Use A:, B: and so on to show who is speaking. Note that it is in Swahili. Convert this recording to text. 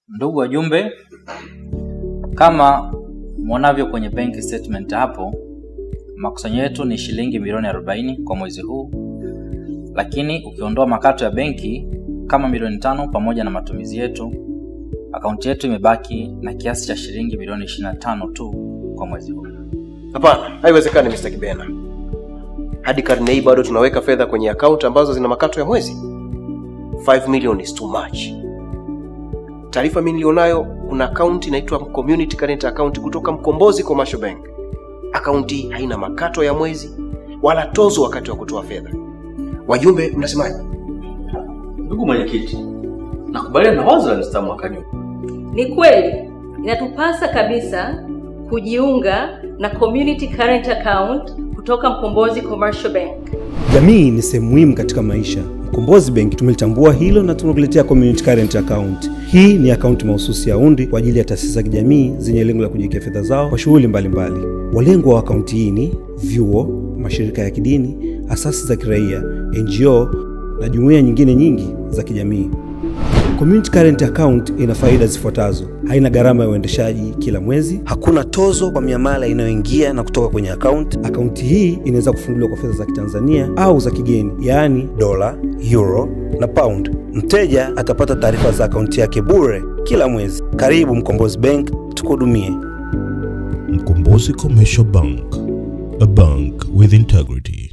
A: Ndugu wajumbe, kama mwonavyo kwenye bank statement hapo, makusanyo yetu ni shilingi milioni 40 kwa mwezi huu, lakini ukiondoa makato ya benki kama milioni tano pamoja na matumizi yetu, akaunti yetu imebaki na kiasi cha shilingi milioni 25 tu kwa mwezi huu.
B: Hapana, haiwezekani Mr. Kibena. Hadi karne hii bado tunaweka fedha kwenye akaunti ambazo zina makato ya mwezi. 5 million is too much. Taarifa mimi nilionayo, kuna akaunti inaitwa Community Current Account kutoka Mkombozi Commercial Bank. Akaunti hii haina makato ya mwezi wala tozo wakati wa kutoa fedha. Wajumbe, mnasemaje?
C: Ndugu mwenyekiti, nakubaliana na wazo la Mr. Mwakanyuka.
D: Ni kweli inatupasa kabisa kujiunga na community current account kutoka Mkombozi Commercial Bank.
E: Jamii ni sehemu muhimu katika maisha. Mkombozi Bank tumelitambua hilo na tunakuletea community current account. Hii ni akaunti mahususi ya undi kwa ajili ya taasisi za kijamii zenye lengo la kujiwekea fedha zao kwa shughuli mbalimbali. Walengwa wa akaunti hii ni vyuo, mashirika ya kidini, asasi za kiraia, NGO na jumuiya nyingine nyingi za kijamii. Community current account ina faida zifuatazo: haina gharama ya uendeshaji kila mwezi, hakuna tozo kwa miamala inayoingia na kutoka kwenye akaunti. Akaunti hii inaweza kufunguliwa kwa fedha za Kitanzania au za kigeni, yaani dola, euro na pound. Mteja atapata taarifa za akaunti yake bure kila mwezi. Karibu Mkombozi Bank, tukuhudumie.
F: Mkombozi Commercial Bank, a bank with integrity.